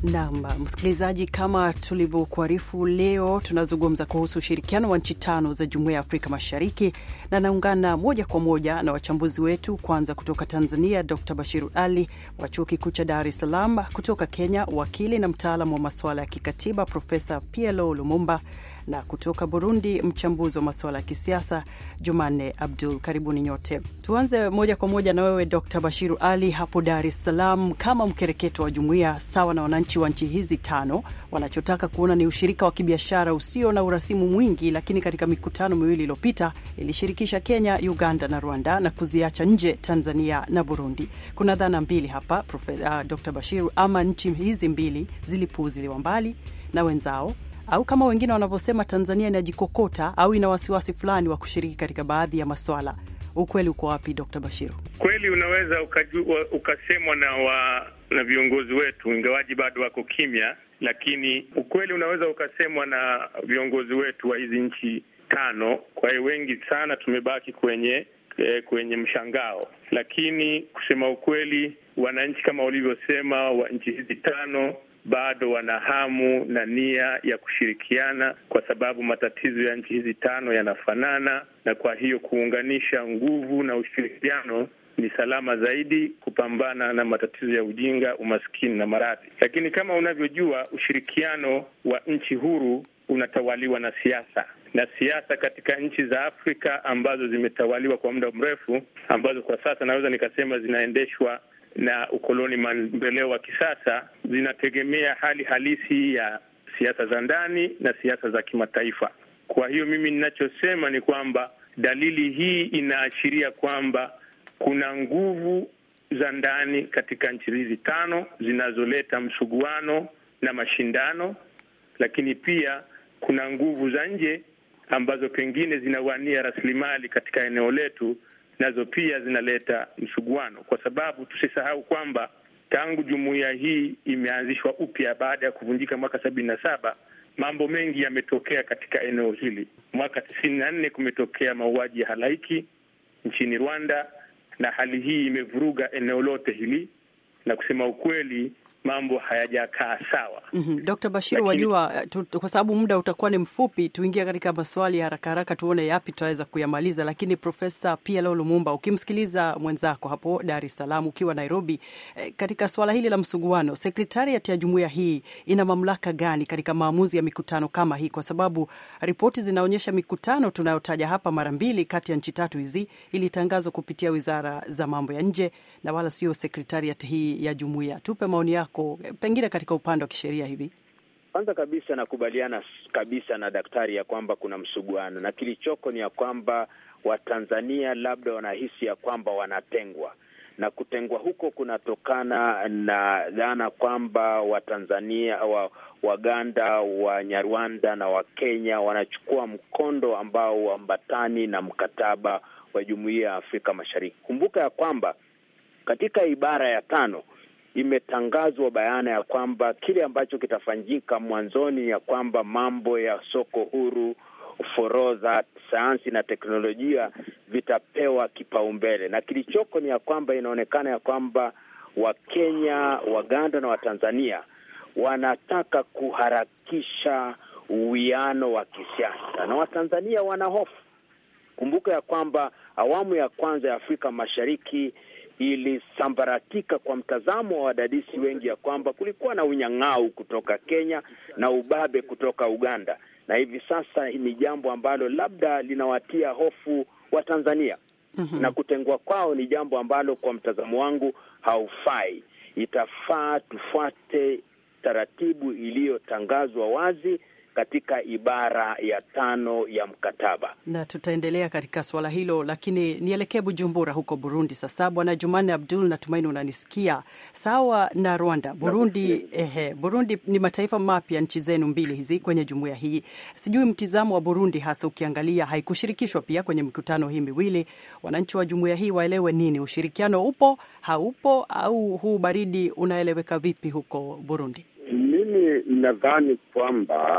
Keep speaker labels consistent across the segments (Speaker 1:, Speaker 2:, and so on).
Speaker 1: Naam, msikilizaji, kama tulivyokuarifu, leo tunazungumza kuhusu ushirikiano wa nchi tano za Jumuiya ya Afrika Mashariki, na naungana moja kwa moja na wachambuzi wetu. Kwanza kutoka Tanzania, Dr Bashiru Ali wa Chuo Kikuu cha Dar es Salaam, kutoka Kenya wakili na mtaalamu wa masuala ya kikatiba Profesa PLO Lumumba, na kutoka Burundi mchambuzi wa masuala ya kisiasa Jumanne Abdul. Karibuni nyote. Tuanze moja kwa moja na wewe Dr Bashiru Ali hapo Dar es Salaam, kama mkereketo wa jumuiya sawa na wananchi wa nchi hizi tano wanachotaka kuona ni ushirika wa kibiashara usio na urasimu mwingi, lakini katika mikutano miwili iliyopita ilishirikisha Kenya, Uganda na Rwanda na kuziacha nje Tanzania na Burundi. Kuna dhana mbili hapa Profesa uh, Dr Bashiru, ama nchi hizi mbili zilipuuziliwa mbali na wenzao au kama wengine wanavyosema Tanzania inajikokota au ina wasiwasi fulani wa kushiriki katika baadhi ya maswala. Ukweli uko wapi, Dr Bashiru?
Speaker 2: Kweli unaweza ukajua, ukasemwa na wa, na viongozi wetu, ingawaji bado wako kimya, lakini ukweli unaweza ukasemwa na viongozi wetu wa hizi nchi tano. Kwa hiyo wengi sana tumebaki kwenye eh, kwenye mshangao, lakini kusema ukweli, wananchi kama ulivyosema wa nchi hizi tano bado wana hamu na nia ya kushirikiana kwa sababu matatizo ya nchi hizi tano yanafanana, na kwa hiyo kuunganisha nguvu na ushirikiano ni salama zaidi kupambana na matatizo ya ujinga, umaskini na maradhi. Lakini kama unavyojua, ushirikiano wa nchi huru unatawaliwa na siasa, na siasa katika nchi za Afrika ambazo zimetawaliwa kwa muda mrefu, ambazo kwa sasa naweza nikasema zinaendeshwa na ukoloni mamboleo wa kisasa zinategemea hali halisi ya siasa za ndani na siasa za kimataifa. Kwa hiyo mimi ninachosema ni kwamba dalili hii inaashiria kwamba kuna nguvu za ndani katika nchi hizi tano zinazoleta msuguano na mashindano, lakini pia kuna nguvu za nje ambazo pengine zinawania rasilimali katika eneo letu nazo pia zinaleta msuguano, kwa sababu tusisahau kwamba tangu jumuiya hii imeanzishwa upya baada ya kuvunjika mwaka sabini na saba mambo mengi yametokea katika eneo hili. Mwaka tisini na nne kumetokea mauaji ya halaiki nchini Rwanda, na hali hii imevuruga eneo lote hili, na kusema ukweli mambo hayajakaa sawa.
Speaker 1: mm -hmm. Dr. Bashiru, wajua tu, kwa sababu muda utakuwa ni mfupi, tuingie katika maswali ya haraka haraka tuone yapi tutaweza kuyamaliza. Lakini Profesa PLO Lumumba, ukimsikiliza mwenzako hapo Dar es Salaam ukiwa Nairobi, eh, katika swala hili la msuguano, sekretariat ya jumuiya hii ina mamlaka gani katika maamuzi ya mikutano kama hii? Kwa sababu ripoti zinaonyesha mikutano tunayotaja hapa mara mbili kati ya nchi tatu hizi ilitangazwa kupitia wizara za mambo ya nje na wala sio sekretariat hii ya jumuiya. Tupe maoni yako pengine katika upande wa kisheria hivi.
Speaker 3: Kwanza kabisa nakubaliana kabisa na daktari ya kwamba kuna msuguano, na kilichoko ni ya kwamba Watanzania labda wanahisi ya kwamba wanatengwa, na kutengwa huko kunatokana na dhana kwamba Watanzania wa Waganda, Wanyarwanda na Wakenya wanachukua mkondo ambao huambatani na mkataba wa Jumuiya ya Afrika Mashariki. Kumbuka ya kwamba katika ibara ya tano imetangazwa bayana ya kwamba kile ambacho kitafanyika mwanzoni ya kwamba mambo ya soko huru, forodha, sayansi na teknolojia vitapewa kipaumbele, na kilichoko ni ya kwamba inaonekana ya kwamba Wakenya, Waganda na Watanzania wanataka kuharakisha uwiano wa kisiasa na Watanzania wana hofu. Kumbuka ya kwamba awamu ya kwanza ya Afrika Mashariki ilisambaratika kwa mtazamo wa wadadisi wengi ya kwamba kulikuwa na unyang'au kutoka Kenya na ubabe kutoka Uganda, na hivi sasa ni jambo ambalo labda linawatia hofu wa Tanzania. mm -hmm. Na kutengwa kwao ni jambo ambalo kwa mtazamo wangu haufai. Itafaa tufuate taratibu iliyotangazwa wazi katika ibara ya tano ya mkataba,
Speaker 1: na tutaendelea katika swala hilo, lakini nielekee Bujumbura huko Burundi sasa. Bwana Jumanne Abdul, natumaini unanisikia sawa. Na Rwanda, Burundi, ehe, Burundi ni mataifa mapya, nchi zenu mbili hizi kwenye jumuiya hii. Sijui mtizamo wa Burundi, hasa ukiangalia haikushirikishwa pia kwenye mikutano hii miwili. Wananchi wa jumuiya hii waelewe nini? Ushirikiano upo, haupo, au huu baridi unaeleweka vipi huko Burundi?
Speaker 4: Mimi nadhani kwamba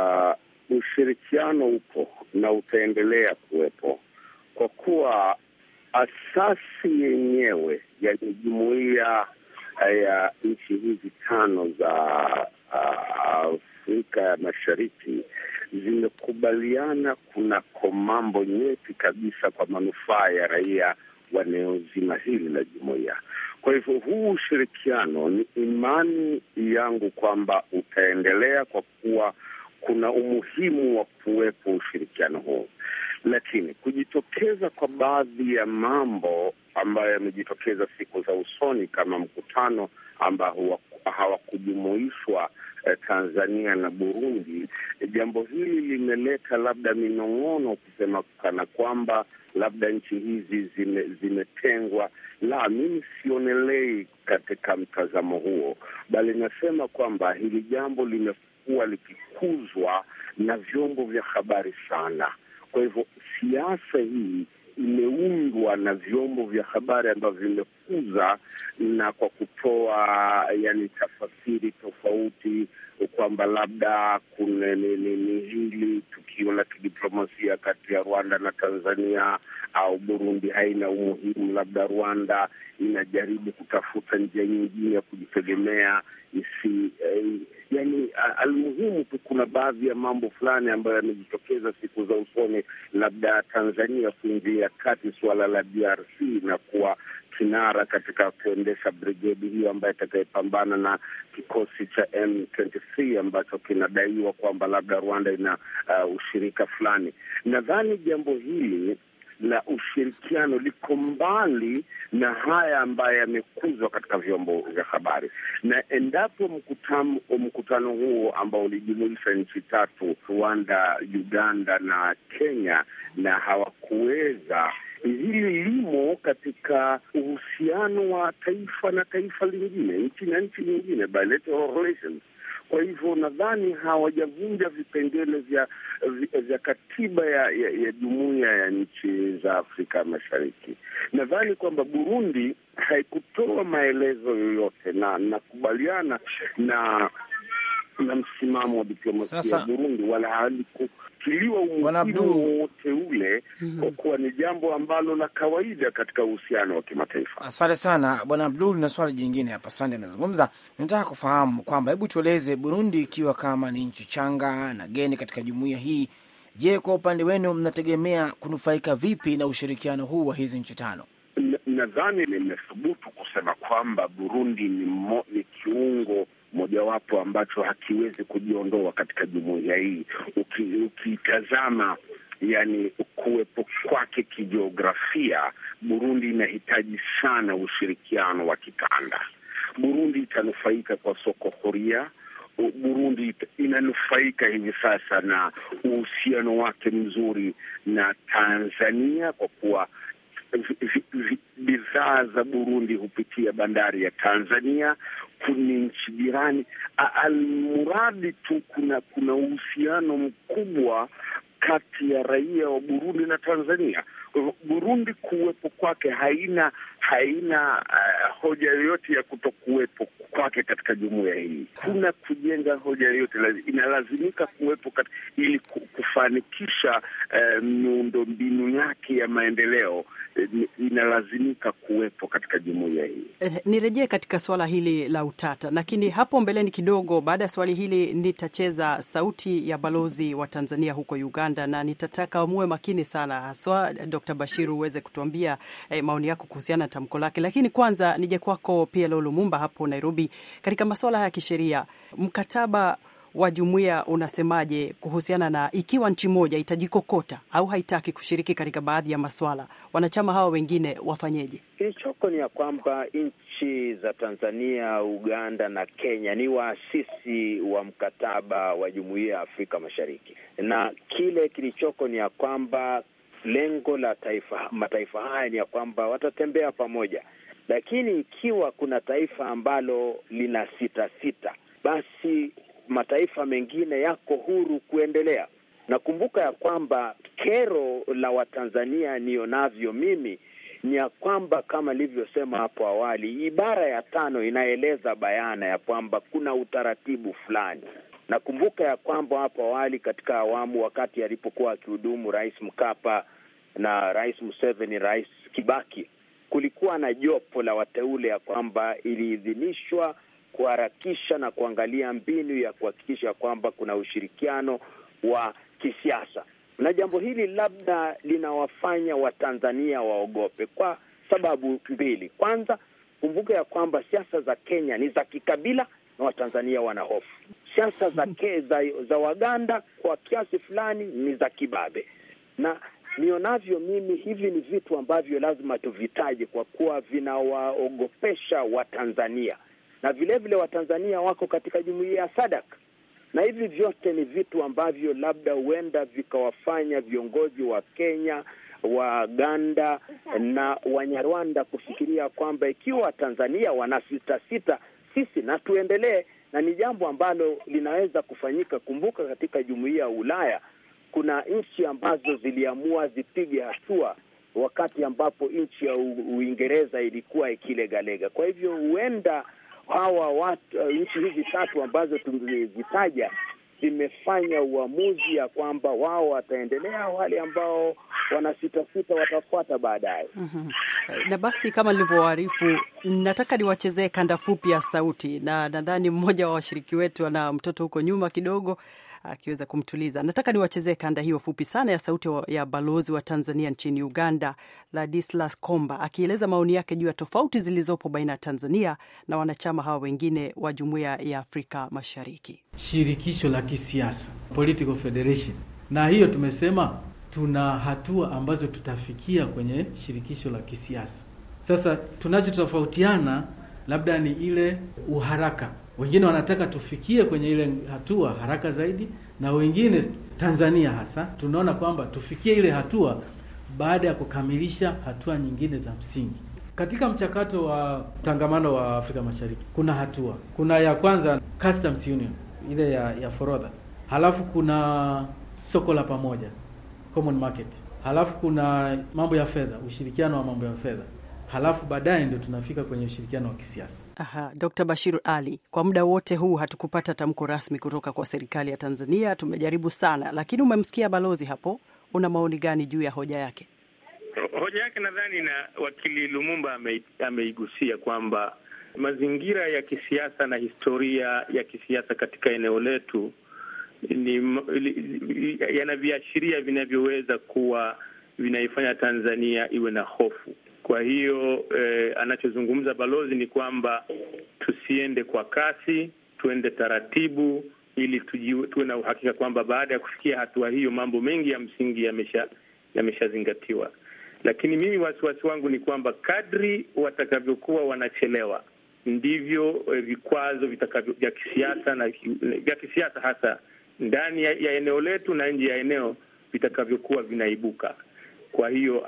Speaker 4: Uh, ushirikiano upo na utaendelea kuwepo kwa kuwa asasi yenyewe, yani jumuiya ya nchi hizi tano za Afrika ya Mashariki zimekubaliana kunako mambo nyeti kabisa kwa manufaa ya raia wa eneo zima hili la jumuiya. Kwa hivyo huu ushirikiano, ni imani yangu kwamba utaendelea kwa kuwa kuna umuhimu wa kuwepo ushirikiano huu, lakini kujitokeza kwa baadhi ya mambo ambayo yamejitokeza siku za usoni kama mkutano ambao hawakujumuishwa eh, Tanzania na Burundi, jambo hili limeleta labda minong'ono kusema kana kwamba labda nchi hizi zime, zimetengwa. La, mimi sionelei katika mtazamo huo, bali nasema kwamba hili jambo limekuwa likikuzwa na vyombo vya habari sana. Kwa hivyo siasa hii imeundwa na vyombo vya habari ambavyo vimekuza na kwa kutoa yani tafasiri tofauti kwamba labda kuna ni, ni, ni hili tukio la kidiplomasia kati ya Rwanda na Tanzania au Burundi haina umuhimu, labda Rwanda inajaribu kutafuta njia nyingine ya kujitegemea isi eh, yani almuhimu tu, kuna baadhi ya mambo fulani ambayo yamejitokeza siku za usoni, labda Tanzania kuingilia kati suala la DRC na kuwa kinara katika kuendesha brigedi hiyo ambayo itakayepambana na kikosi cha M23 ambacho kinadaiwa kwamba labda Rwanda ina uh, ushirika fulani. Nadhani jambo hili la ushirikiano liko mbali na haya ambayo yamekuzwa katika vyombo vya habari, na endapo mkutano mkutano huo ambao ulijumuisha nchi tatu, Rwanda, Uganda na Kenya, na hawakuweza hili limo katika uhusiano wa taifa na taifa lingine, nchi na nchi nyingine, bilateral relations. Kwa hivyo nadhani hawajavunja vipengele vya vya katiba ya, ya, ya jumuiya ya nchi za Afrika Mashariki. Nadhani kwamba Burundi haikutoa maelezo yoyote, na nakubaliana na na msimamo wa diplomasia ya Burundi, wala halikutiliwa umuhimu wowote ule mm -hmm. kwa kuwa ni jambo ambalo la kawaida katika uhusiano wa kimataifa.
Speaker 5: Asante sana Bwana Abdul. Na swali jingine hapa, Sande anazungumza, nataka kufahamu kwamba, hebu tueleze, Burundi ikiwa kama ni nchi changa na geni katika jumuiya hii, je, kwa upande wenu mnategemea kunufaika vipi na ushirikiano huu wa hizi nchi tano?
Speaker 4: Nadhani nimethubutu kusema kwamba Burundi ni, mo, ni kiungo mojawapo ambacho hakiwezi kujiondoa katika jumuiya hii. Ukitazama uki yani kuwepo kwake kijiografia, Burundi inahitaji sana ushirikiano wa kikanda. Burundi itanufaika kwa soko huria. Burundi inanufaika hivi sasa na uhusiano wake mzuri na Tanzania kwa kuwa bidhaa za Burundi hupitia bandari ya Tanzania. Ni nchi jirani, almuradi tu kuna kuna uhusiano mkubwa kati ya raia wa Burundi na Tanzania. Kwa hivyo Burundi kuwepo kwake haina haina uh, hoja yoyote ya kutokuwepo kwake katika jumuiya hii. Kuna kujenga hoja yoyote, inalazimika kuwepo kat, ili kufanikisha uh, miundo mbinu yake ya maendeleo inalazimika kuwepo katika jumuiya hii.
Speaker 1: Eh, nirejee katika swala hili la utata, lakini hapo mbeleni kidogo, baada ya swali hili nitacheza sauti ya balozi wa Tanzania huko Uganda, na nitataka muwe makini sana, haswa Dr. Bashiru uweze kutuambia eh, maoni yako kuhusiana na tamko lake. Lakini kwanza nije kwako PLO Lumumba hapo Nairobi, katika masuala ya kisheria, mkataba wa jumuiya unasemaje kuhusiana na ikiwa nchi moja itajikokota au haitaki kushiriki katika baadhi ya maswala, wanachama hawa wengine wafanyeje?
Speaker 3: Kilichoko ni ya kwamba nchi za Tanzania, Uganda na Kenya ni waasisi wa mkataba wa jumuiya ya Afrika Mashariki, na kile kilichoko ni ya kwamba lengo la taifa mataifa haya ni ya kwamba watatembea pamoja, lakini ikiwa kuna taifa ambalo lina sita sita, basi mataifa mengine yako huru kuendelea. Nakumbuka ya kwamba kero la Watanzania nionavyo mimi ni ya kwamba kama nilivyosema hapo awali, ibara ya tano inaeleza bayana ya kwamba kuna utaratibu fulani. Nakumbuka ya kwamba hapo awali katika awamu, wakati alipokuwa akihudumu Rais Mkapa na Rais Museveni, Rais Kibaki kulikuwa na jopo la wateule ya kwamba iliidhinishwa kuharakisha na kuangalia mbinu ya kuhakikisha kwamba kuna ushirikiano wa kisiasa, na jambo hili labda linawafanya Watanzania waogope kwa sababu mbili. Kwanza, kumbuka ya kwamba siasa za Kenya ni za kikabila na Watanzania wana hofu. Siasa za, ke, za, za Waganda kwa kiasi fulani ni za kibabe, na nionavyo mimi hivi ni vitu ambavyo lazima tuvitaje kwa kuwa vinawaogopesha Watanzania na vilevile vile Watanzania wako katika jumuiya ya SADC na hivi vyote ni vitu ambavyo labda huenda vikawafanya viongozi wa Kenya, Waganda na Wanyarwanda kufikiria kwamba ikiwa Tanzania wana sita sita, sisi na tuendelee, na ni jambo ambalo linaweza kufanyika. Kumbuka katika jumuiya ya Ulaya kuna nchi ambazo ziliamua zipige hatua wakati ambapo nchi ya Uingereza ilikuwa ikilegalega. Kwa hivyo huenda hawa watu uh, nchi hizi tatu ambazo tumezitaja zimefanya uamuzi ya kwamba wao wataendelea, wale ambao wana sita sita watafuata baadaye.
Speaker 1: mm -hmm. Na basi kama nilivyowaarifu, nataka niwachezee kanda fupi ya sauti, na nadhani mmoja wa washiriki wetu ana mtoto huko nyuma kidogo akiweza kumtuliza. Nataka niwachezee kanda hiyo fupi sana ya sauti ya balozi wa Tanzania nchini Uganda, Ladislas Komba, akieleza maoni yake juu ya tofauti zilizopo baina ya Tanzania na wanachama hawa wengine wa Jumuiya ya Afrika Mashariki.
Speaker 6: Shirikisho la kisiasa, political federation, na hiyo tumesema tuna hatua ambazo tutafikia kwenye shirikisho la kisiasa. Sasa tunachotofautiana labda ni ile uharaka wengine wanataka tufikie kwenye ile hatua haraka zaidi, na wengine Tanzania hasa tunaona kwamba tufikie ile hatua baada ya kukamilisha hatua nyingine za msingi katika mchakato wa utangamano wa Afrika Mashariki. Kuna hatua, kuna ya kwanza customs union ile ya, ya forodha, halafu kuna soko la pamoja common market, halafu kuna mambo ya fedha, ushirikiano wa mambo ya fedha halafu baadaye ndio tunafika kwenye ushirikiano wa kisiasa.
Speaker 1: Aha, Dr. Bashir Ali, kwa muda wote huu hatukupata tamko rasmi kutoka kwa serikali ya Tanzania. Tumejaribu sana, lakini umemsikia balozi hapo, una maoni gani juu ya hoja yake?
Speaker 2: Hoja yake nadhani na wakili Lumumba ameigusia kwamba mazingira ya kisiasa na historia ya kisiasa katika eneo letu ni yana viashiria vinavyoweza kuwa vinaifanya Tanzania iwe na hofu. Kwa hiyo eh, anachozungumza balozi ni kwamba tusiende kwa kasi, tuende taratibu, ili tuwe na uhakika kwamba baada ya kufikia hatua hiyo mambo mengi ya msingi yamesha yameshazingatiwa. Lakini mimi wasiwasi wangu ni kwamba kadri watakavyokuwa wanachelewa ndivyo eh, vikwazo vitakavyo vya kisiasa na vya kisiasa hasa ndani ya, ya eneo letu na nje ya eneo vitakavyokuwa vinaibuka. Kwa hiyo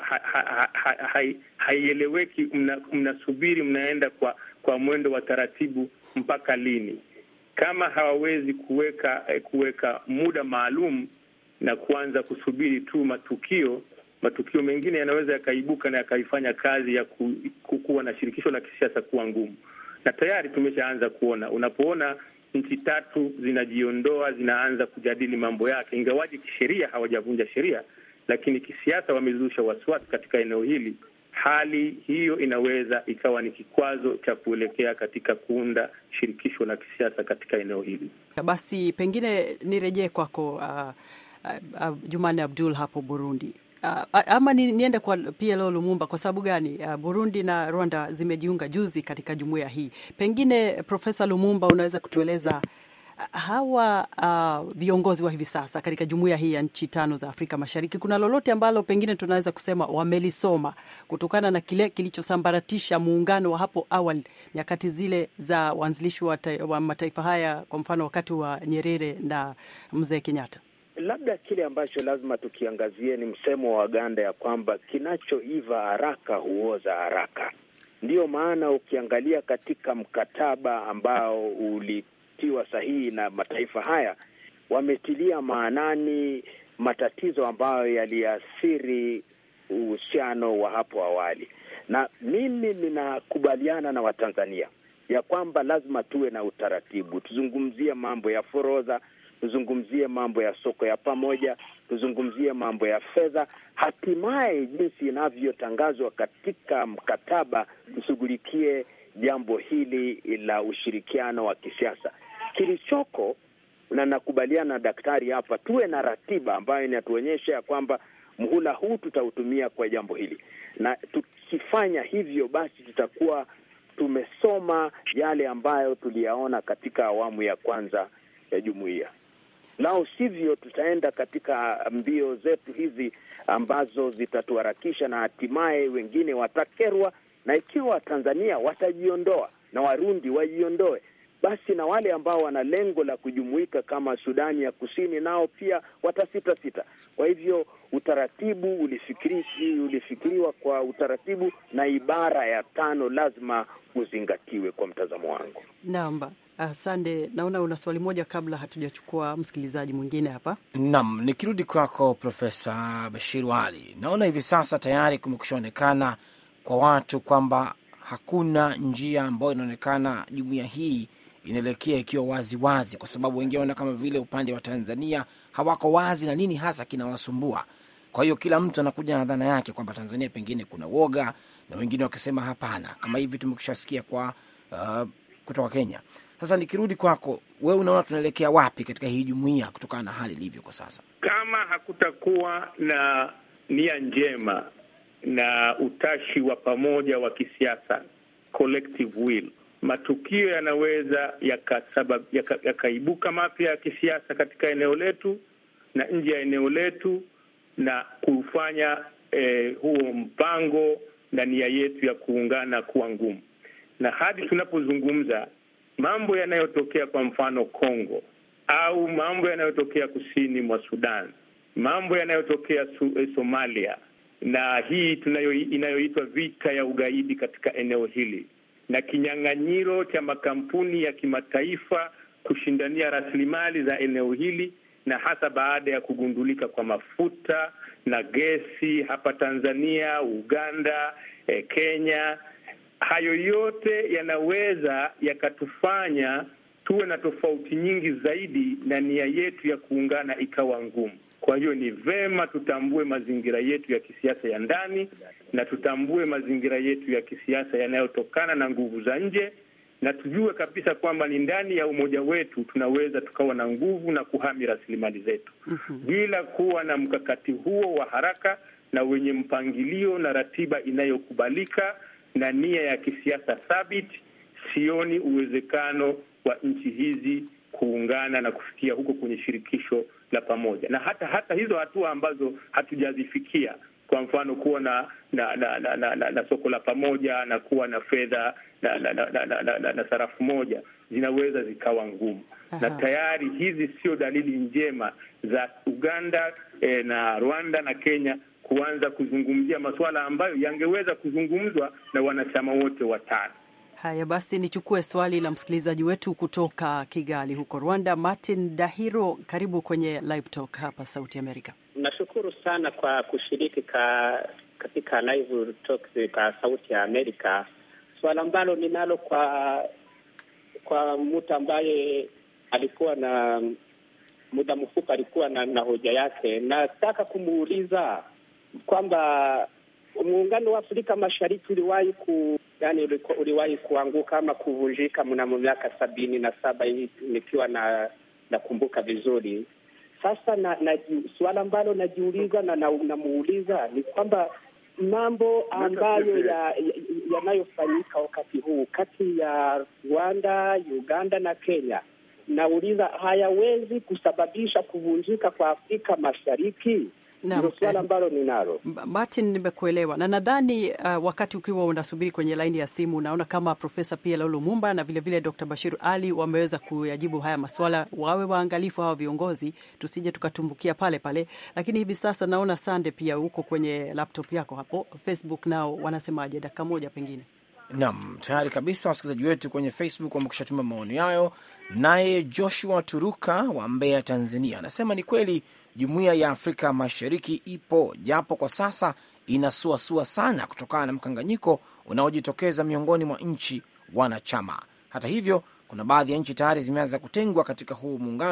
Speaker 2: haieleweki, ha, ha, ha, mnasubiri mna mnaenda kwa kwa mwendo wa taratibu mpaka lini? Kama hawawezi kuweka kuweka muda maalum na kuanza kusubiri tu matukio, matukio mengine yanaweza yakaibuka na yakaifanya kazi ya ku, ku, kuwa na shirikisho la kisiasa kuwa ngumu, na tayari tumeshaanza kuona, unapoona nchi tatu zinajiondoa, zinaanza kujadili mambo yake, ingawaji kisheria hawajavunja sheria lakini kisiasa wamezusha wasiwasi katika eneo hili. Hali hiyo inaweza ikawa ni kikwazo cha kuelekea katika kuunda shirikisho la kisiasa katika eneo hili.
Speaker 1: Basi pengine nirejee kwako, uh, uh, uh, Jumane Abdul hapo Burundi. Uh, ama ni, niende kwa PLO Lumumba. Kwa sababu gani? Uh, Burundi na Rwanda zimejiunga juzi katika jumuiya hii. Pengine Profesa Lumumba, unaweza kutueleza hawa uh, viongozi wa hivi sasa katika jumuiya hii ya nchi tano za Afrika Mashariki, kuna lolote ambalo pengine tunaweza kusema wamelisoma kutokana na kile kilichosambaratisha muungano wa hapo awali, nyakati zile za uanzilishi wa, wa mataifa haya, kwa mfano wakati wa Nyerere na mzee Kenyatta?
Speaker 3: Labda kile ambacho lazima tukiangazie ni msemo wa Waganda ya kwamba kinachoiva haraka huoza haraka. Ndiyo maana ukiangalia katika mkataba ambao uli tiwa sahihi na mataifa haya wametilia maanani matatizo ambayo yaliathiri uhusiano wa hapo awali, na mimi ninakubaliana na Watanzania ya kwamba lazima tuwe na utaratibu, tuzungumzie mambo ya forodha, tuzungumzie mambo ya soko ya pamoja, tuzungumzie mambo ya fedha, hatimaye jinsi inavyotangazwa katika mkataba tushughulikie jambo hili la ushirikiano wa kisiasa. Kilichoko na nakubaliana na daktari hapa, tuwe na ratiba ambayo inatuonyesha ya kwamba mhula huu tutautumia kwa jambo hili, na tukifanya hivyo, basi tutakuwa tumesoma yale ambayo tuliyaona katika awamu ya kwanza ya jumuiya. Lao sivyo, tutaenda katika mbio zetu hizi ambazo zitatuharakisha na hatimaye wengine watakerwa, na ikiwa Watanzania watajiondoa na Warundi wajiondoe, basi na wale ambao wana lengo la kujumuika kama Sudani ya Kusini nao pia watasita sita. Kwa hivyo utaratibu ulifikiri, ulifikiriwa kwa utaratibu na ibara ya tano lazima uzingatiwe kwa mtazamo wangu.
Speaker 1: Namba asante. Naona una swali moja kabla hatujachukua msikilizaji mwingine hapa.
Speaker 5: Naam, nikirudi kwako Profesa Bashir Wali, naona hivi sasa tayari kumekushaonekana kwa watu kwamba hakuna njia ambayo inaonekana jumuiya hii inaelekea ikiwa wazi wazi, kwa sababu wengine wanaona kama vile upande wa Tanzania hawako wazi na nini hasa kinawasumbua. Kwa hiyo kila mtu anakuja na dhana yake kwamba Tanzania pengine kuna woga, na wengine wakisema hapana, kama hivi tumekushasikia kwa uh, kutoka Kenya. Sasa nikirudi kwako wewe, unaona tunaelekea wapi katika hii jumuiya kutokana na hali ilivyo kwa sasa?
Speaker 2: Kama hakutakuwa na nia njema na utashi wa pamoja wa kisiasa, collective will, matukio yanaweza yakaibuka yaka mapya ya kisiasa katika eneo letu na nje ya eneo letu na kufanya eh, huo mpango na nia yetu ya kuungana kuwa ngumu. Na hadi tunapozungumza mambo yanayotokea kwa mfano Kongo au mambo yanayotokea kusini mwa Sudan, mambo yanayotokea Somalia na hii tunayo inayoitwa vita ya ugaidi katika eneo hili na kinyang'anyiro cha makampuni ya kimataifa kushindania rasilimali za eneo hili, na hasa baada ya kugundulika kwa mafuta na gesi hapa Tanzania, Uganda, eh, Kenya. Hayo yote yanaweza yakatufanya tuwe na tofauti nyingi zaidi na nia yetu ya kuungana ikawa ngumu. Kwa hiyo ni vema tutambue mazingira yetu ya kisiasa ya ndani na tutambue mazingira yetu ya kisiasa yanayotokana na nguvu za nje, na tujue kabisa kwamba ni ndani ya umoja wetu tunaweza tukawa na nguvu na kuhami rasilimali zetu bila kuwa na mkakati huo wa haraka na wenye mpangilio na ratiba inayokubalika na nia ya kisiasa thabiti. Sioni uwezekano wa nchi hizi kuungana na kufikia huko kwenye shirikisho la pamoja, na hata hata hizo hatua ambazo hatujazifikia, kwa mfano kuwa na na na, na, na, na, na soko la pamoja na kuwa na fedha na na, na, na, na, na, na sarafu moja zinaweza zikawa ngumu.
Speaker 1: Aha.
Speaker 2: Na tayari hizi sio dalili njema za Uganda eh, na Rwanda na Kenya kuanza kuzungumzia masuala ambayo yangeweza kuzungumzwa na wanachama wote watano.
Speaker 1: Haya basi, nichukue swali la msikilizaji wetu kutoka Kigali huko Rwanda. Martin Dahiro, karibu kwenye Live Talk hapa Sauti Amerika.
Speaker 7: Nashukuru sana kwa kushiriki ka, katika Live Talk ka Sauti ya Amerika. Swala ambalo ninalo kwa kwa mtu ambaye alikuwa na muda mfupi alikuwa na, na hoja yake, nataka kumuuliza kwamba muungano wa Afrika Mashariki uliwahi ku yani uliwahi kuanguka ama kuvunjika mnamo miaka sabini na saba nikiwa na nakumbuka vizuri. Sasa na, na suala ambalo najiuliza na namuuliza na ni kwamba mambo ambayo yanayofanyika ya, ya wakati huu kati ya Rwanda, Uganda na Kenya, nauliza hayawezi kusababisha kuvunjika kwa Afrika Mashariki? Ndio suala ambalo ninalo.
Speaker 1: Martin, nimekuelewa na nadhani uh, wakati ukiwa unasubiri kwenye laini ya simu, unaona kama Profesa Pierre Lumumba na vilevile Dr. Bashir Ali wameweza kuyajibu haya maswala. Wawe waangalifu hawa viongozi, tusije tukatumbukia pale pale. Lakini hivi sasa naona Sande pia huko kwenye laptop yako hapo Facebook, nao wanasemaje? Dakika moja pengine.
Speaker 5: Naam, tayari kabisa wasikilizaji wetu kwenye Facebook wamekusha tuma maoni yayo. Naye Joshua Turuka wa Mbeya, Tanzania, anasema ni kweli jumuiya ya Afrika Mashariki ipo, japo kwa sasa inasuasua sana kutokana na mkanganyiko unaojitokeza miongoni mwa nchi wanachama. Hata hivyo, kuna baadhi ya nchi tayari zimeanza kutengwa katika huu muungano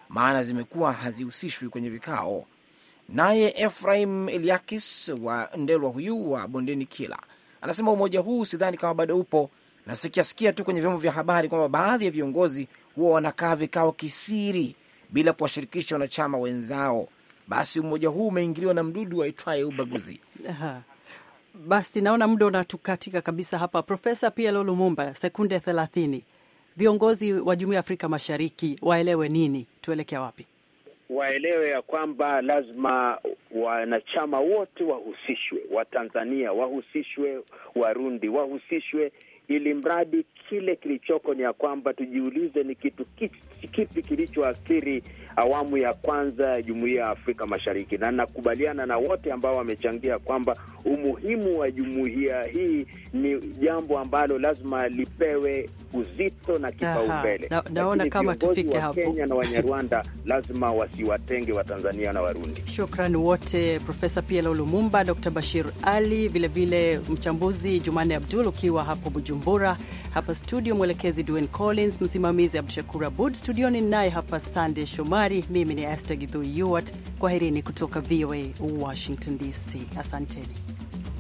Speaker 5: maana zimekuwa hazihusishwi kwenye vikao. Naye Efraim Eliakis wa Ndelwa huyu wa Bondeni Kila anasema umoja huu sidhani kama bado upo, na sikiasikia tu kwenye vyombo vya habari kwamba baadhi ya viongozi huwa wanakaa vikao kisiri bila kuwashirikisha wanachama wenzao. Basi umoja huu umeingiliwa na mdudu waitwaye ubaguzi.
Speaker 1: Aha. Basi naona muda unatukatika kabisa hapa. Profesa PLO Lumumba, sekunde thelathini. Viongozi wa Jumuiya ya Afrika Mashariki waelewe nini? Tuelekea wapi?
Speaker 3: Waelewe ya kwamba lazima wanachama wote wahusishwe, Watanzania wahusishwe, Warundi wahusishwe, ili mradi kile kilichoko ni ya kwamba tujiulize ni kitu kipi kilichoathiri awamu ya kwanza ya Jumuiya ya Afrika Mashariki, na nakubaliana na wote ambao wamechangia kwamba umuhimu wa jumuiya hii ni jambo ambalo lazima lipewe uzito na kipaumbele.
Speaker 1: Na, naona kama tufike hapo.
Speaker 3: Kenya na Wanyarwanda lazima wasiwatenge Watanzania na Warundi.
Speaker 1: Shukrani wote, Profesa PLO Lumumba, Dr. Bashir Ali, vilevile mchambuzi Jumanne Abdul ukiwa hapo Bujumbura, hapa studio mwelekezi Dwayne Collins, msimamizi Abdushakur Abud, studioni naye hapa Sande Shomari, mimi ni Esther Githui Yuart. Kwaherini kutoka VOA Washington DC, asanteni.